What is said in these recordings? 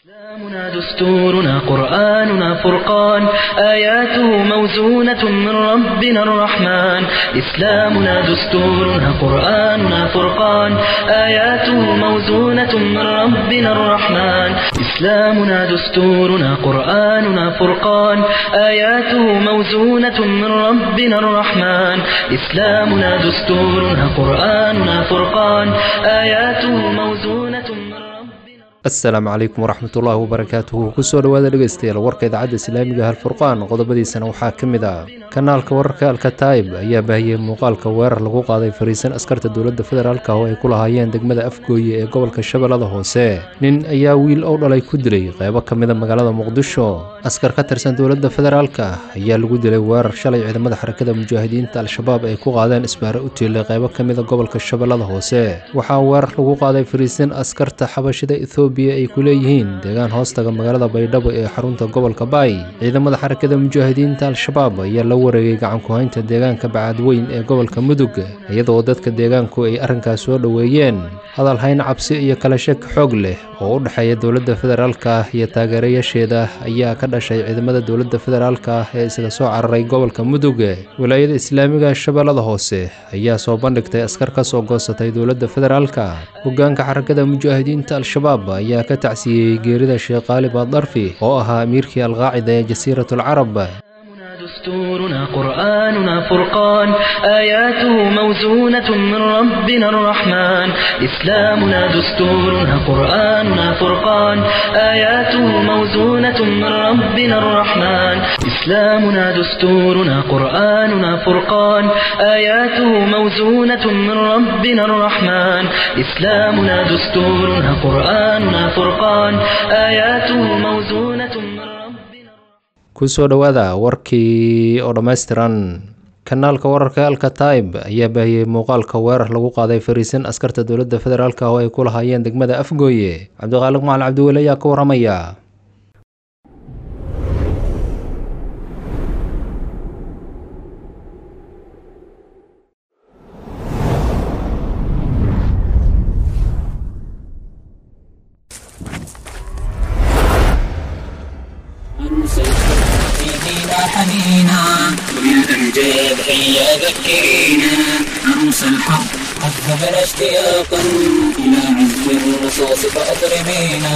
إسلامنا دستورنا قرآننا فرقان آياته موزونة من ربنا الرحمن إسلامنا دستورنا قرآننا فرقان آياته موزونة من ربنا الرحمن إسلامنا دستورنا قرآننا فرقان آياته موزونة من ربنا الرحمن إسلامنا دستورنا قرآننا فرقان آياته موزونة من ربنا asalaamu calaykum waraxmatullaahi wabarakaatuhu kusoo dhowaada dhegeystayaal warka idaacadda islaamiga halfurqaan qodobadiisana waxaa ka mid ah kanaalka wararka alkataib ayaa baahiyey muuqaalka weerar lagu qaaday fariisan askarta dowladda federaalk oo ay ku lahaayeen degmada afgooye ee gobolka shabeellada hoose nin ayaa wiil ow dhalay ku dilay qeybo ka mida magaalada muqdisho askar ka tirsan dowladda federaalk ayaa lagu dilay weerar shalay ciidamada xarakada mujaahidiinta al-shabaab ay ku qaadeen isbaare u tiilay qeybo ka mida gobolka shabeellada hoose waxaa weerar lagu qaaday fariisan askarta xabashida ethoobiya ay ku leeyihiin deegaan hoostaga magaalada baydhabo ee xarunta gobolka baay ciidamada xarakada mujaahidiinta al-shabaab ayaa la wareegay gacanku-haynta deegaanka bacaadweyn ee gobolka mudug iyadoo dadka deegaanku ay arrinkaas soo dhoweeyeen hadal hayn cabsi iyo kala shek xoog leh oo u dhexeeya dowladda federaalka iyo taageerayaasheeda ayaa ka dhashay ciidamada dowladda federaalka ee isaga soo cararay gobolka mudug wilaayada islaamiga shabeellada hoose ayaa soo bandhigtay askar ka soo goosatay dowladda federaalka hogaanka xarakada mujaahidiinta al-shabaab ayaa ka tacsiyeyey geerida sheekh qaalib addarfi oo ahaa amiirkii alqaacida ee jasiiratulcarab دستورنا قرآننا فرقان آياته موزونة من ربنا الرحمن إسلامنا دستورنا قرآننا فرقان آياته موزونة من ربنا الرحمن إسلامنا دستورنا قرآننا فرقان آياته موزونة من ربنا الرحمن إسلامنا دستورنا قرآننا فرقان آياته موزونة من ربنا kusoo dhowaada warkii oo dhammaystiran kanaalka wararka alkataib ayaa baahiyey muuqaalka weerar lagu qaaday fariisan askarta dowladda federaalk oo ay ku lahaayeen degmada afgooye cabdiqaaliq macalin cabdiweli ayaa ka waramaya فينا حنينا وبالأمجاد هيا ذكرينا عروس الحرب قد ذبل اشتياقا إلى عزف الرصاص فأطربينا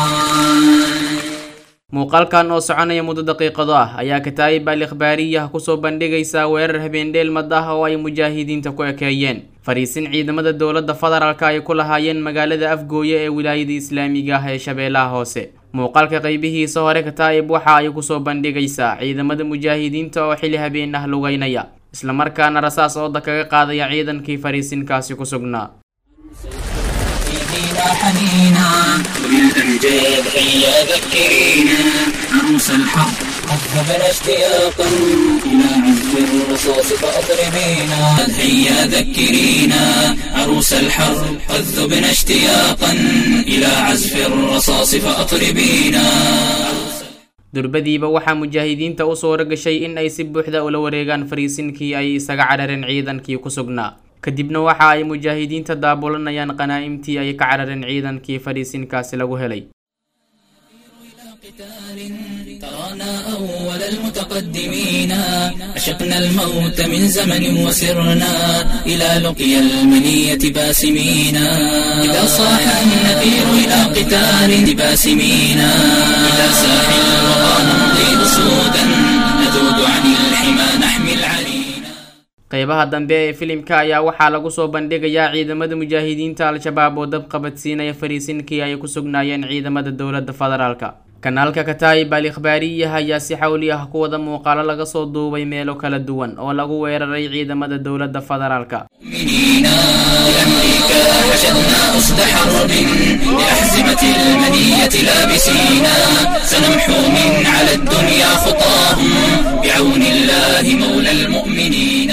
muuqaalkan oo soconaya muddo daqiiqado ah ayaa kataayib al ikhbaariyah kusoo bandhigaysa weerar habeendheel mad ah oo ay mujaahidiinta ku ekeeyeen fariisin ciidamada dowladda federaalka ay ku lahaayeen magaalada afgooye ee wilaayada islaamiga ah ee shabeellaha hoose muuqaalka qeybihiisa hore kataayib waxa ay kusoo bandhigaysaa ciidamada mujaahidiinta oo xili habeen ah lugeynaya islamarkaana rasaas ooda kaga qaadaya ciidankii fariisinkaasi ku sugnaa فينا حنينا وبالأمجاد هيا ذكرينا عروس الحرب قد ذبل اشتياقا إلى عزف الرصاص فأطربينا هيا ذكرينا عروس الحرب قد ذبنا اشتياقا إلى عزف الرصاص فأطربينا durbadiiba waxaa mujaahidiinta u suura gashay in ay si buuxda ula wareegaan fariisinkii ay isaga carareen ciidankii ku sugnaa kadibna waxa ay mujaahidiinta daabulanayaan qanaa'imtii ay ka carareen ciidankii fariisinkaasi lagu helay ترانا أول المتقدمين أشقنا الموت من زمن وسرنا إلى لقيا المنية باسمين إذا صاح النفير إلى قتال باسمين إلى ساح الوغى نمضي أسودا نذود عن الحمى نحمي العرينا qeybaha dambe ee filimka ayaa waxaa lagu soo bandhigayaa ciidamada mujaahidiinta al-shabaab oo dab qabadsiinaya fariisinkii ay ku sugnaayeen ciidamada dowladda federaalka kanaalka kataayib al ikhbaariyah ayaa si xawli ah ku wada muuqaalo laga soo duubay meelo kala duwan oo lagu weeraray ciidamada dowladda federaalka مؤمنين لأمريكا حشدنا أسد حرب لأحزمة المنية لابسينا سنمحو من على الدنيا خطاهم بعون الله مولى المؤمنين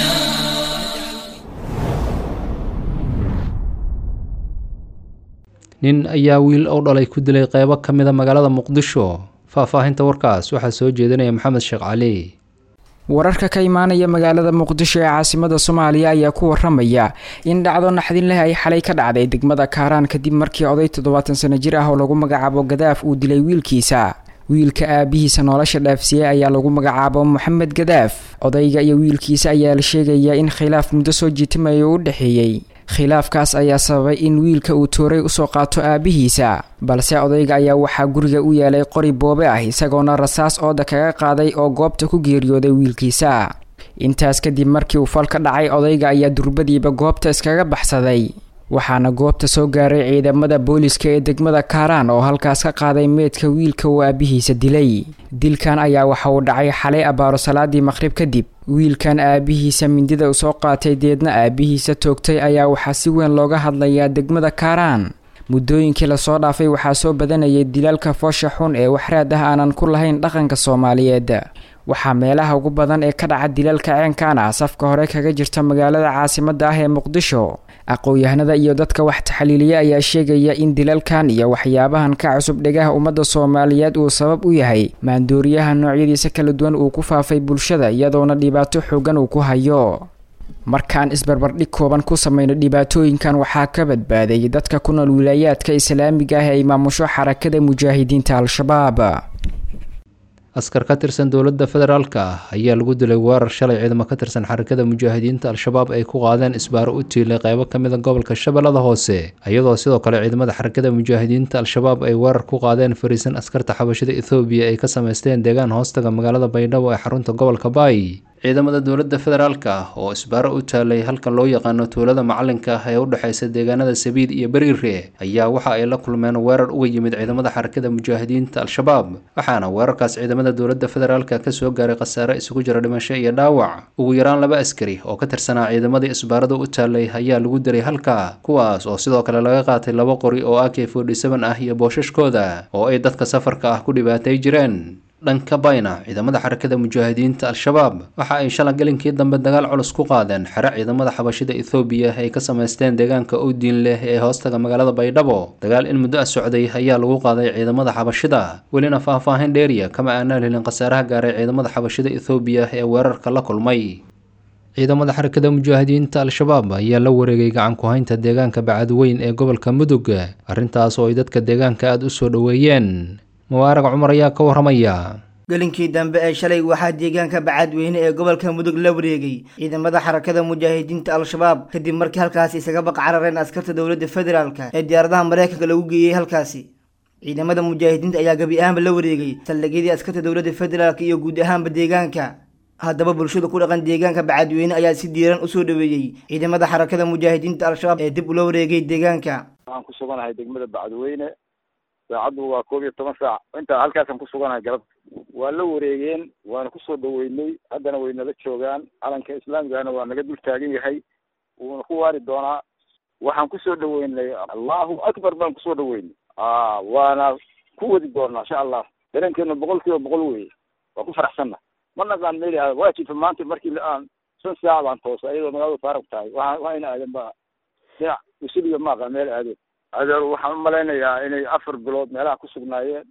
nin ayaa wiil ow dhalay ku dilay qeybo ka mida magaalada muqdisho faahfaahinta warkaas waxaa soo jeedinaya maxamed sheekh cali wararka ka imaanaya magaalada muqdisho ee caasimada soomaaliya ayaa ku waramaya in dhacdo naxdin leh ay xalay ka dhacday degmada kaaraan kadib markii oday toddobaatan sano jir ah oo lagu magacaabo gadaaf uu dilay wiilkiisa wiilka aabihiisa nolosha dhaafsiiyey ayaa lagu magacaabo moxamed gadaaf odayga iyo wiilkiisa ayaa la sheegayaa in khilaaf muddo soo jiitamaya u dhexeeyey khilaafkaas ayaa sababay in wiilka uu tooray usoo qaato aabihiisa balse odayga ayaa waxaa guriga u yeelay qori boobe ah isagoona rasaas ooda kaga qaaday oo goobta ku geeriyooday wiilkiisa intaas kadib markii uu fal ka dhacay odayga ayaa durbadiiba goobta iskaga baxsaday waxaana goobta soo gaaray ciidamada booliska ee degmada kaaraan oo halkaas ka qaaday meedka wiilka uu aabihiisa dilay dilkan ayaa waxa uu dhacay xalay abaaro salaadii maqhrib kadib wiilkan aabihiisa mindida u soo qaatay deedna aabihiisa toogtay ayaa waxaa si weyn looga hadlayaa degmada kaaraan muddooyinkii lasoo dhaafay waxaa soo badanayay dilaalka foosha xun ee waxraad ah aanan ku lahayn dhaqanka soomaaliyeed waxaa meelaha ugu badan ee ka dhaca dilaalka ceenkan ah safka hore kaga jirta magaalada caasimada ah ee muqdisho aqoon-yahanada iyo dadka wax taxliiliya ayaa sheegaya in dilalkan iyo waxyaabahan ka cusub dhegaha ummadda soomaaliyeed uu sabab u yahay maandooriyaha noocyadiisa kala duwan uu ku faafay bulshada iyadoona dhibaato xoogan uu ku hayo markaan isbarbardhig kooban ku sameyno dhibaatooyinkan waxaa ka badbaaday dadka ku nool wilaayaadka islaamiga ah ee maamusho xarakada mujaahidiinta al-shabaab askar ka tirsan dowladda federaalka ah ayaa lagu dilay weerar shalay ciidamo ka tirsan xarakada mujaahidiinta al-shabaab ay ku qaadeen isbaaro u tiilay qeybo ka mid a gobolka shabeellada hoose iyadoo sidoo kale ciidamada xarakada mujaahidiinta al-shabaab ay weerar ku qaadeen fariisan askarta xabashada ethoobiya ay ka sameysteen deegaan hoostaga magaalada baydhabo ee xarunta gobolka baay ciidamada dowladda federaalka ah oo isbaaro u taalay halkan loo yaqaano tuulada macalinka ah ee u dhexeysa deegaanada sabiid iyo beriire ayaa waxa ay la kulmeen weerar uga yimid ciidamada xarakada mujaahidiinta al-shabaab waxaana weerarkaas ciidamada dowladda federaalka kasoo gaaray khasaare isugu jira dhimasho iyo dhaawac ugu yaraan laba askari oo ka tirsanaa ciidamadii isbaarada u taalay ayaa lagu diray halka kuwaas oo sidoo kale laga qaatay laba qori oo ak forty seven ah iyo boosashkooda oo ay dadka safarka ah ku dhibaatay jireen dhanka bayna ciidamada xarakada mujaahidiinta al-shabaab waxa ay shala gelinkii dambe dagaal culus ku qaadeen xere ciidamada xabashida ethoobiya ay ka sameysteen deegaanka owdiin leh ee hoostaga magaalada baydhabo dagaal in muddo a socday ayaa lagu qaaday ciidamada xabashida welina faah-faahin dheeriya kama aanaan helin khasaaraha gaaray ciidamada xabashida ethoobiya ee weerarka la kulmay ciidamada xarakada mujaahidiinta al-shabaab ayaa la wareegay gacan ku-haynta deegaanka bacadweyn ee gobolka mudug arrintaas oo ay dadka deegaanka aada u soo dhoweeyeen mubaarag cumar ayaa ka waramaya gelinkii dambe ee shalay waxaa deegaanka bacadweyne ee gobolka mudug la wareegay ciidamada xarakada mujaahidiinta al-shabaab kadib markii halkaasi isaga baq carareen askarta dowladda federaalka ee diyaaradaha mareykanka lagu geeyey halkaasi ciidamada mujaahidiinta ayaa gebi ahaanba la wareegay saldhigyadii askarta dowladda federaalka iyo guud ahaanba deegaanka haddaba bulshada ku dhaqan deegaanka bacadweyne ayaa si diiran usoo dhoweeyey ciidamada xarakada mujaahidiinta al-shabaab ee dib ula wareegay deegaanka waxaan ku suganahay degmada bacadweyne saacaddu waa koob iyo toban saac intaa halkaasaan ku suganahay galabta waa la wareegeen waana kusoo dhaweynay haddana way nala joogaan calanka islaamigana waa naga dul taagan yahay wuuna ku waari doonaa waxaan kusoo dhaweynay allahu akbar baan kusoo dhaweynay waana ku wadi doonaa insha allah dareenkeena boqol kiiba boqol weye waa ku faraxsanna ma naqaan meel waa jirta maanta markii aan shan saac baan toosa iyadoo magaalada faarag tahay waa waa ina aadan ba dhinac usuliga ma aqaan meel aadeen adeer waxaan umalaynayaa inay afar bilood meelaha ku sugnaayeen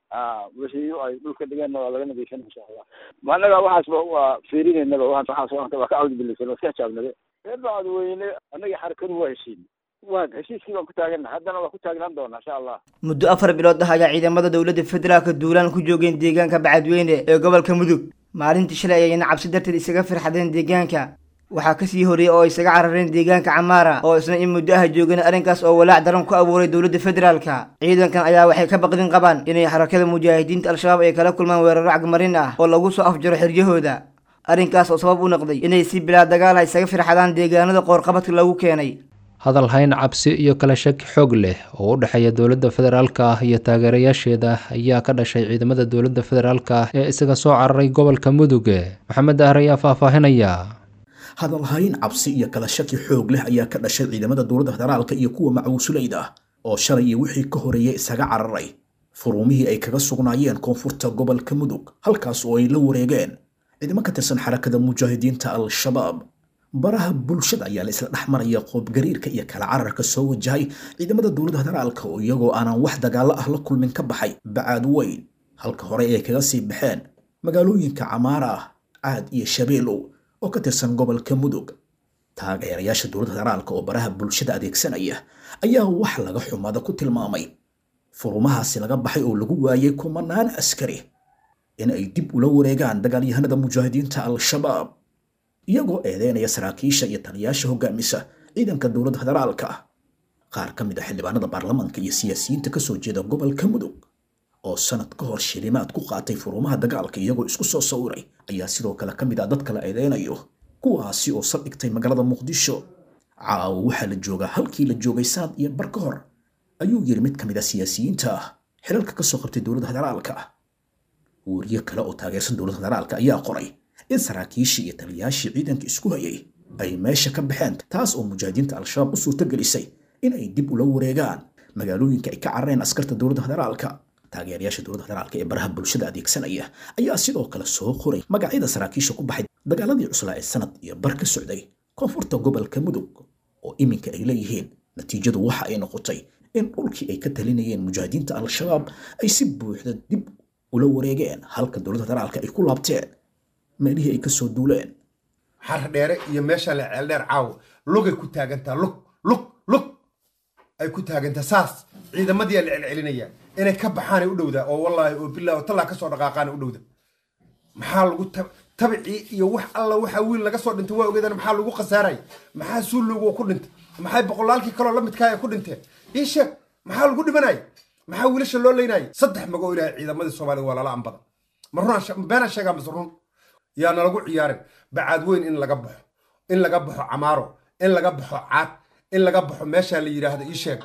wixii ay dhulka dhigeenna waa laga nadiifin insha allah ma annaga waxaasba waa fiirinaynaba waxaas waa ka cawdi bilaysan waa iska xijaabnade reer bacadweyne annaga xarakadu waa heshiin waa heshiiskii baan ku taagana haddana waa ku taagnaan doonaa insha allah muddo afar bilood ah ayaa ciidamada dowladda federaalka duulaan ku joogeen deegaanka bacadweyne ee gobolka mudug maalintii shalay ayayna cabsi darteed isaga firxadeen deegaanka waxaa kasii horreeyey oo isaga carareen deegaanka camaara oo isna in muddo ah joogeen arrinkaas oo walaac daran ku abuuray dowladda federaalka ciidankan ayaa waxay ka baqdin qabaan inay xarakada mujaahidiinta al-shabaab ay kala kulmaan weeraro cagmarin ah oo lagu soo afjaro xiryahooda arrinkaas oo sabab u noqday inay si bilaa dagaal ah isaga firxadaan deegaanada qoorqabadka lagu keenay hadal hayn cabsi iyo kala shaki xoog leh oo u dhexeeya dowladda federaalka ah iyo taageerayaasheeda ayaa ka dhashay ciidamada dowladda federaalka ah ee isaga soo cararay gobolka mudug maxamed dahar ayaa faahfaahinaya hadalhayn cabsi iyo kala shaki xoog leh ayaa ka dhashay ciidamada dowladda federaalka iyo kuwa macwuusulayda ah oo shalay iyo wixii ka horeeyay isaga cararay furuumihii ay kaga sugnaayeen koonfurta gobolka mudug halkaas oo ay la wareegeen ciidamo ka tirsan xarakada mujaahidiinta al-shabaab baraha bulshada ayaa la isla dhex maraya qoobgariirka iyo kala cararka soo wajahay ciidamada dowladda federaalka oo iyagoo aanan wax dagaalo ah la kulmin ka baxay bacaad weyn halka hore ay kaga sii baxeen magaalooyinka camaara ah caad iyo shabeelow oo ka tirsan gobolka mudug taageerayaasha dowladda federaalka oo baraha bulshada adeegsanaya ayaa wax laga xumada ku tilmaamay furumahaasi laga baxay oo lagu waayay kumanaan askari in ay dib ula wareegaan dagaalyahanada mujaahidiinta al-shabaab iyagoo eedeynaya saraakiisha iyo taliyaasha hogaamisa ciidanka dowladda federaalka qaar ka mid a xildhibaanada baarlamaanka iyo siyaasiyiinta kasoo jeeda gobolka mudug oo sanad ka hor shilimaad ku qaatay furumaha dagaalka iyagoo isku soo sawiray ayaa sidoo kale ka mid ah dadka la eedeynayo kuwaasi oo saldhigtay magaalada muqdisho caawo waxaa la joogaa halkii la joogay sanad iyo bar ka hor ayuu yiri mid ka mid ah siyaasiyiinta ah xilalka kasoo qabtay dowladda federaalka wariye kale oo taageersan dowladda federaalka ayaa qoray in saraakiishii iyo taliyaashii ciidanka isku hayay ay meesha ka baxeen taas oo mujaahidiinta al-shabaab u suurtagelisay in ay dib ula wareegaan magaalooyinka ay ka carareen askarta dowladda federaalka taageerayaasha dowladda federaalka ee baraha bulshada adeegsanaya ayaa sidoo kale soo qoray magacyada saraakiisha ku baxay dagaaladii cuslaa ee sanad iyo bar ka socday koonfurta gobolka mudug oo iminka ay leeyihiin natiijadu waxa ay noqotay in dhulkii ay ka talinayeen mujaahidiinta al-shabaab ay si buuxda dib ula wareegeen halka dowladda federaalka ay ku laabteen meelihii ay kasoo duuleen xar dheere iyo meesha la ceeldheer caawo lugay ku taagantaa lug lug lug ay ku taagantaa saas ciidamadii la celcelinaya inay ka baxaanay u dhowdaa oo wallaahi oo bilaahi oo tallaa kasoo dhaqaaqaana u dhowda maxaa lagu tabicii iyo wax alla waxaa wiil laga soo dhintay waa ogeedana maxaa lagu khasaaray maxaa suulowga ku dhintay maxay boqolaalkii kaloo la midkaa ay ku dhinteen ii sheeg maxaa lagu dhimanaya maxaa wiilasha loo leynaya saddex magoo ilaahay ciidamadii soomaalida waa lala ambada ma runaan beenaan sheegaa mise run yaa nalagu ciyaarin bacaad weyn in laga baxo in laga baxo camaaro in laga baxo caad in laga baxo meeshaan la yidhaahdo ii sheeg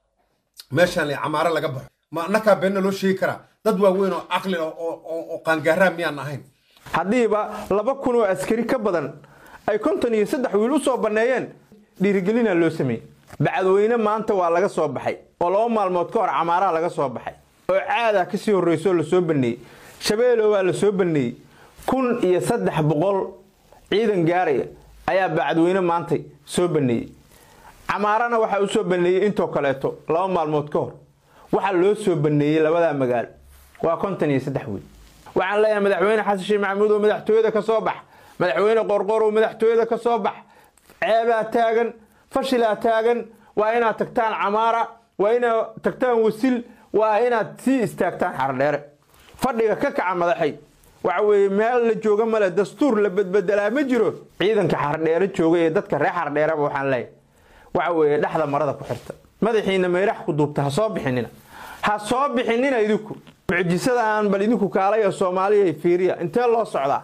meeshaan la camaaro laga baxo ma annakaa beenna loo sheegi karaa dad waaweyn oo caqli oo qaangaaraa miyaan ahayn haddiiba laba kun oo askari ka badan ay konton iyo saddex wiil u soo banneeyeen dhiirigelina loo sameeyey bacadweyne maanta waa laga soo baxay oo laba maalmood ka hor camaaraha laga soo baxay oo caadah kasii horreyso oo lasoo baneeyey shabeelo waa lasoo baneeyey kun iyo saddex boqol ciidan gaaraya ayaa bacadweyne maantay soo baneeyey camaarana waxaa u soo baneeyey intoo kaleeto laba maalmood ka hor waxaa loo soo baneeyey labadaa magaalo waa konton iyo saddex wiil waxaan leeyahay madaxweyne xasan sheekh maxamuud oo madaxtooyada ka soo bax madaxweyne qorqor oo madaxtooyada ka soo bax ceebaa taagan fashilaa taagan waa inaad tagtaan camaara waa inaad tagtaan wasil waa inaad sii istaagtaan xardheere fadhiga ka kaca madaxay waxa weeye meel la jooga male dastuur la bedbedelaa ma jiro ciidanka xardheere jooga ee dadka reer xardheereba waxaan leeyahay waxa weeye dhexda marada ku xirta madaxiina meydhax ku duubta ha soo bixinina ha soo bixinina idinku mucjisada aan bal idinku kaalaya soomaaliya fiiriya intee loo socdaa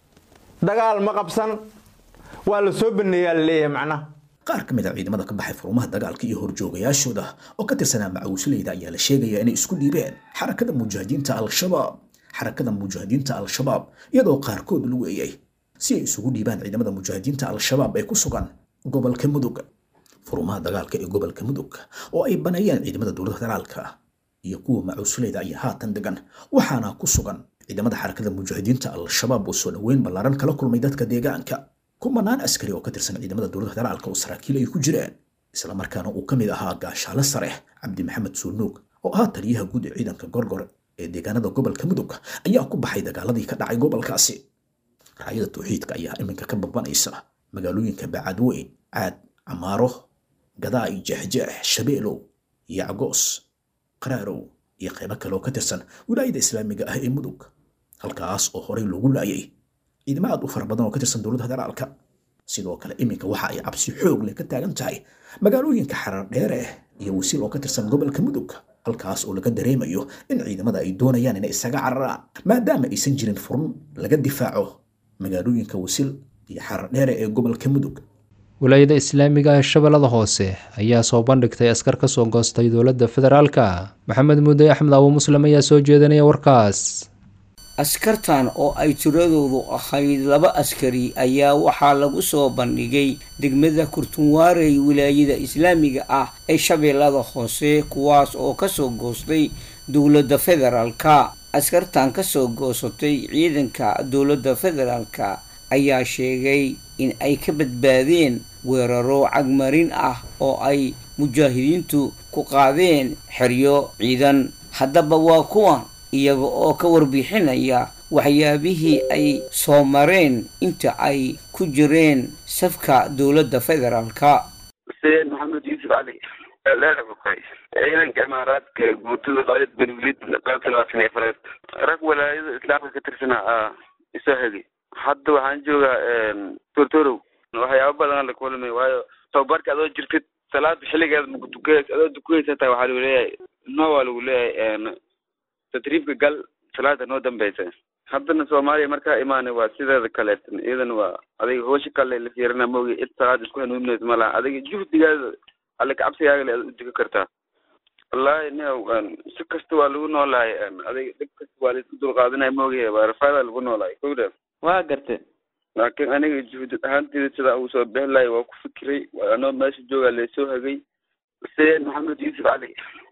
dagaal ma qabsan waa la soo baneeyaa la leeyahay macnaha qaar ka mid a ciidamada ka baxay furmaha dagaalka iyo horjoogayaashooda oo ka tirsanaa macawisleyda ayaa la sheegayaa inay isku dhiibeen xarakada mujaahidiinta al-shabaab xarakada mujaahidiinta al-shabaab iyadoo qaarkood lagu eeyay si ay isugu dhiibaan ciidamada mujaahidiinta al-shabaab ee ku sugan gobolka mudug furmaha dagaalka ee gobolka mudug oo ay baneeyeen ciidamada dowladda federaalka iyo kuwa macawisleyda ayaa haatan degan waxaana ku sugan ciidamada xarakada mujaahidiinta al-shabaab oo soo dhoweyn ballaaran kala kulmay dadka deegaanka kumanaan askari oo ka tirsan ciidamada dowladda federaalka oo saraakiil ay ku jireen islamarkaana uu ka mid ahaa gaashaale sare cabdi maxamed suulnuug oo ahaa taliyaha guud ee ciidanka gorgor ee deegaanada gobolka mudug ayaa ku baxay dagaaladii ka dhacay gobolkaasi raayada tawxiidka ayaa iminka ka babanaysa magaalooyinka bacadweyn caad camaaro gadaay jeexjeex shabeelow yacgoos qaraarow iyo qaybo kale oo ka tirsan wilaayada islaamiga ah ee mudug halkaas oo horey loogu laayay ciidamo aad u fara badan oo ka tirsan dowladda federaalka sidoo kale iminka waxa ay cabsi xoog leh ka taagan tahay magaalooyinka xarar dheere iyo wasiil oo ka tirsan gobolka mudug halkaas oo laga dareemayo in ciidamada ay doonayaan inay isaga cararaan maadaama aysan jirin furun laga difaaco magaalooyinka wasiil iyo xarar dheere ee gobolka mudug wilaayada islaamiga ee shabeellada hoose ayaa soo bandhigtay askar ka soo goostay dowladda federaalka maxamed muudey axmed abu muslim ayaa soo jeedinaya warkaas askartan oo ay tiradoodu ahayd laba askari ayaa waxaa lagu soo bandhigay degmada kurtunwaarey wilaayada islaamiga ah ee shabeellada hoose kuwaas oo kasoo goostay dowladda federaalka askartan kasoo goosatay ciidanka dowladda federaalka ayaa sheegay in ay ka badbaadeen weeraro cagmarin ah oo ay mujaahidiintu ku qaadeen xeryo ciidan haddaba waa kuwan iyaga oo ka warbixinaya waxyaabihii ay soo mareen inta ay ku jireen safka dowladda federaalka xuseen maxamed yuusuf cali leedahay ciidanka imaaraadka guutada qaadid benwilid qaybta labaatan iyo afareed rag walaayada islaamka ka tirsanaa ah isoo hegay hadda waxaan joogaa tortorow waxyaaba badan la kulmay waayo tababarka adoo jirtid salaada xilligeeda makutukanaysa adoo dukanaysa taa waxaa lagu leeyahay no waa lagu leeyahay tatriifka gal salaada noo dambeysa haddana soomaaliya markaa imaanay waa sideeda kaleetan iyadana waa adiga hoosha kale la fiirina maogi cid salaada isku hanuuninaysa ma laha adiga juhdigaada alle kacabsigaaga le aad u dukan kartaa wallaahi nio si kasta waa lagu noolahay adiga dhib kasta waa laisku dulqaadanaya maogi waa rafaada lagu noolahay kowda waa garte laakiin aniga juhdi ahaanteyda sidaa uu soo bixi lahay waa ku fikiray anoo meesha joogaa laysoo hagay xuseen maxamed yuusuf cali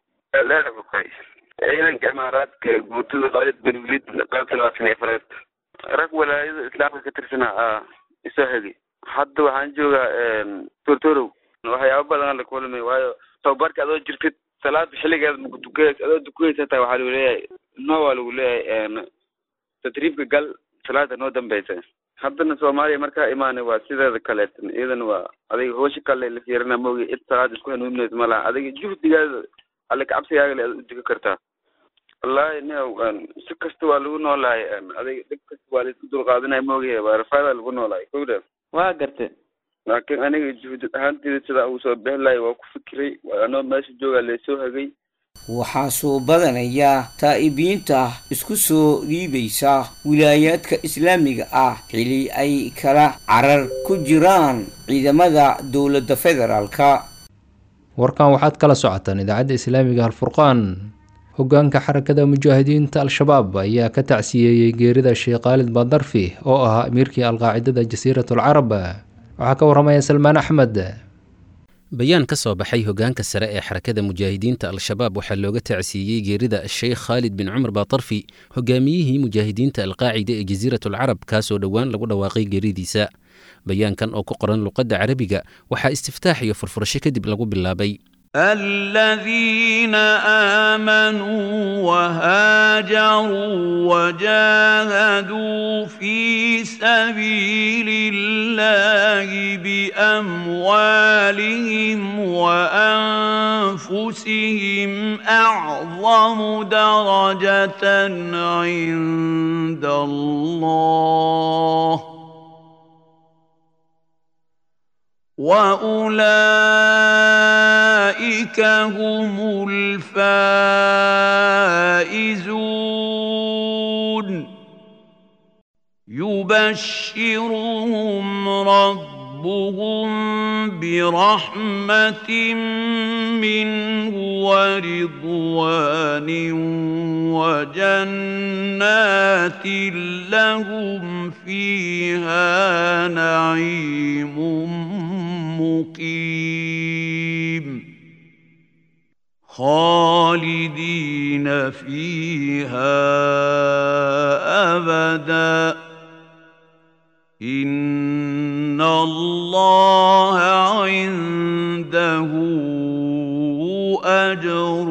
leedahay ciidanka imaaraadka guutada qaadid benwilid qaybta labaatan iyo afareed rag walaayada islaamka ka tirsanaa ah isoo hegay hadda waxaan joogaa tortorow waxyaaba badan la kulmay waayo tababarka adoo jirtid salaada xilligeeda makutukanaysa adoo dukanaysa taa waxaa lagu leeyahay no waa lagu leeyahay tatriifka gal salaada noo dambeysa haddana soomaaliya markaa imaanay waa sideeda kaleetan iyadana waa adiga hoosha kale la fiirina maogi cid salaada isku hanuuninaysa ma laha adiga juhdigaada alle kacabsigaaga le aad u dukan kartaa wallaahi nio si kasta waa lagu noolahay adiga dhib kasta waa laisku dulqaadanaya maogi waa rafaada lagu noolahay kowda waa garte laakiin aniga juhdi ahaanteyda sidaa uu soo bixi lahay waa ku fikiray anoo meesha joogaa laysoo hagay waxaa soo badanaya taa'ibiinta isku soo dhiibaysa wilaayaadka islaamiga ah xili ay kala carar ku jiraan ciidamada dowladda federaalka warkan waxaad kala socotaan idaacadda islaamiga alfurqaan hoggaanka xarakada mujaahidiinta al-shabaab ayaa ka tacsiyeeyey geerida sheekh khaalid badarfi oo ahaa amiirkii alqaacidada jasiiratul carab waxaa ka warramaya salmaan axmed bayaan ka soo baxay hoggaanka sare ee xarakada mujaahidiinta al-shabaab waxaa looga tacsiiyey geerida sheekh khaalid bin cumar batarfi hogaamiyihii mujaahidiinta alqaacida ee jasiiratul carab kaasoo dhowaan lagu dhawaaqay geeridiisa bayaankan oo ku qoran luqadda carabiga waxaa istiftaax iyo furfurasho kadib lagu bilaabay الذين آمنوا وهاجروا وجاهدوا في سبيل الله بأموالهم وأنفسهم أعظم درجة عند الله وأولئك هم الفائزون يبشرهم ربهم برحمة منه ورضوان وجنات لهم فيها نعيم مقيم خالدين فيها أبدا إن الله عنده أجر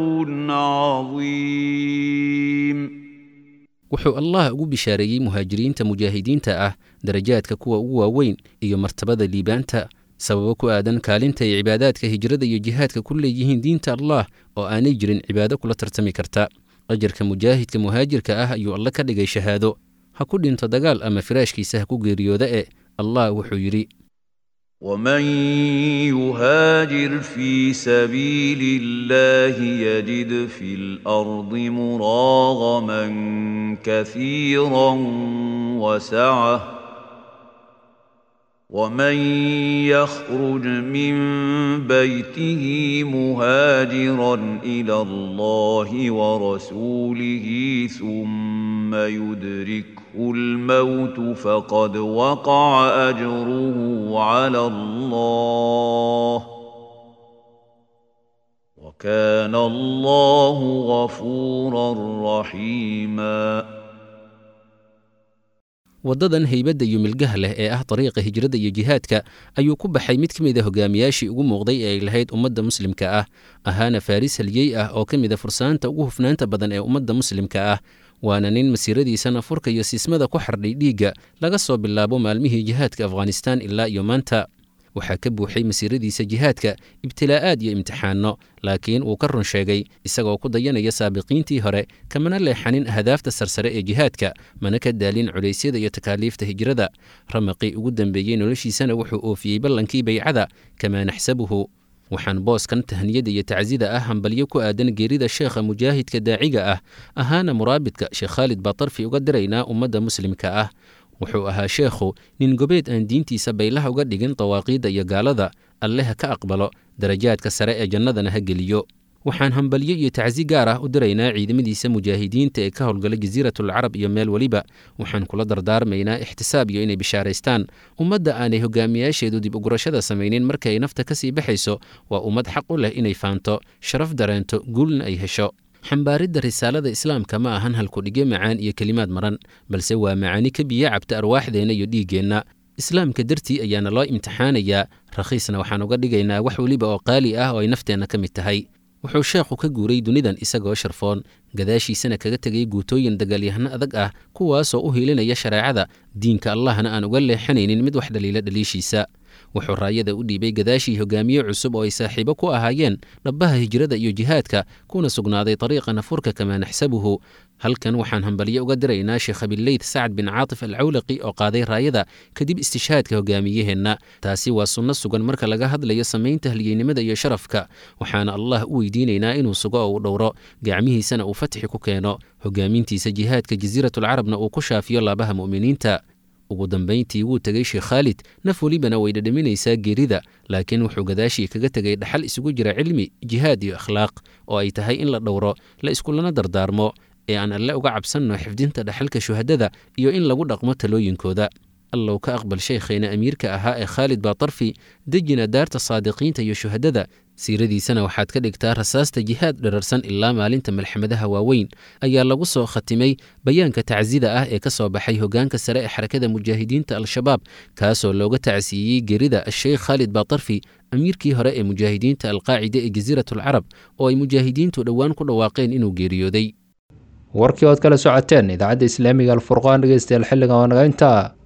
عظيم wuxuu allah ugu bishaareeyey muhaajiriinta mujaahidiinta ah darajaadka kuwa ugu waaweyn iyo martabada liibaanta sababo ku aadan kaalinta ay cibaadaadka hijrada iyo jihaadka ku leeyihiin diinta allah oo aanay jirin cibaado kula tartami karta ajarka mujaahidka muhaajirka ah ayuu alle ka dhigay shahaado ha ku dhinto dagaal ama firaashkiisa ha ku geeriyooda e allah wuxuu yidhi ومن يهاجر في سبيل الله يجد في الارض مراغما كثيرا وسعه ومن يخرج من بيته مهاجرا الى الله ورسوله ثم يدركه الموت فقد وقع اجره على الله وكان الله غفورا رحيما waddadan haybadda iyo milgaha leh ee ah dariiqa hijrada iyo jihaadka ayuu ku baxay mid ka mid a hogaamiyaashii ugu muuqday ee ay lahayd ummadda muslimka ah ahaana faaris halyey ah oo ka mid a fursaanta ugu hufnaanta badan ee ummadda muslimka ah waana nin masiiradiisa nafurka iyo siismada ku xardhay dhiigga laga soo bilaabo maalmihii jihaadka afghanistaan ilaa iyo maanta waxaa ka buuxay masiiradiisa jihaadka ibtilaa'aad iyo imtixaanno laakiin wuu ka run sheegay isagoo ku dayanaya saabiqiintii hore kamana leexanin ahdaafta sarsare ee jihaadka mana ka daalin culaysyada iyo takaaliifta hijrada ramaqii ugu dambeeyey noloshiisana wuxuu oofiyey ballankii baycada kamaa naxsabuhu waxaan booskan tahniyada iyo tacsida ah hambalyo ku aadan geerida sheekha mujaahidka daaciga ah ahaana muraabidka sheekh khaalid baatarfi uga diraynaa ummadda muslimka ah wuxuu ahaa sheekhu nin gobeed aan diintiisa baylaha uga dhigin dawaaqiidda iyo gaalada alleha ka aqbalo darajaadka sare ee jannadana ha geliyo waxaan hambalyo iyo tacsi gaar ah u diraynaa ciidamadiisa mujaahidiinta ee ka howlgala jasiiratul carab iyo meel weliba waxaan kula dardaarmaynaa ixtisaab iyo inay bishaaraystaan ummadda aanay hogaamiyaasheedu dib ugurashada samaynin marka ay nafta ka sii baxayso waa ummad xaq u leh inay faanto sharaf dareento guulna ay hesho xambaaridda risaalada islaamka ma ahan halkudhigyo macaan iyo kelimaad maran balse waa macaani ka biyo cabta arwaaxdeenna iyo dhiiggeenna islaamka dartii ayaana loo imtixaanayaa rakhiisna waxaan uga dhigaynaa wax weliba oo qaali ah oo ay nafteenna ka mid tahay wuxuu sheekhu ka guuray dunidan isagoo sharfoon gadaashiisana kaga tegay guutooyin dagaalyahano adag ah kuwaasoo u hiilinaya shareecada diinka allahna aan uga leexanaynin mid wax dhaliila dhaliishiisa wuxuu raayada u dhiibay gadaashii hogaamiye cusub oo ay saaxiibo ku ahaayeen dhabbaha hijrada iyo jihaadka kuna sugnaaday dariiqa nafurka kamaa naxsabuhu halkan waxaan hambalyo uga diraynaa sheekh abileyd sacad bin caatif alcawlaqi oo qaaday raayada kadib istishhaadka hogaamiyaheenna taasi waa sunno sugan marka laga hadlayo samaynta halyeynimada iyo sharafka waxaana allah u weydiinaynaa inuu sugo oo uu dhowro gacmihiisana uu fatxi ku keeno hogaamintiisa jihaadka jasiiratulcarabna uu ku shaafiyo laabaha mu'miniinta ugu dambayntii wuu tegey sheekh khaalid naf welibana way dhadhaminaysaa geerida laakiin wuxuu gadaashii kaga tegay dhaxal isugu jira cilmi jihaad iyo akhlaaq oo ay tahay in la dhowro la iskulana dardaarmo ee aan alle uga cabsanno xifdinta dhaxalka shuhadada iyo in lagu dhaqmo talooyinkooda allow ka aqbal shaykhayna amiirka ahaa ee khaalid baatarfi dejina daarta saadiqiinta iyo shuhadada siiradiisana waxaad ka dhigtaa rasaasta jihaad dherarsan ilaa maalinta malxamadaha waaweyn ayaa lagu soo khatimay bayaanka tacsida ah ee ka soo baxay hogaanka sare ee xarakada mujaahidiinta al-shabaab kaasoo looga tacsiiyey gerida asheykh khaalid baatarfi amiirkii hore ee mujaahidiinta alqaacida ee jasiiratulcarab oo ay mujaahidiintu dhowaan ku dhawaaqeen inuu geeriyooday warkii ood kala socoteen idaacadda islaamiga alfurqaan dhegeystayaal xilligan waa naga intaa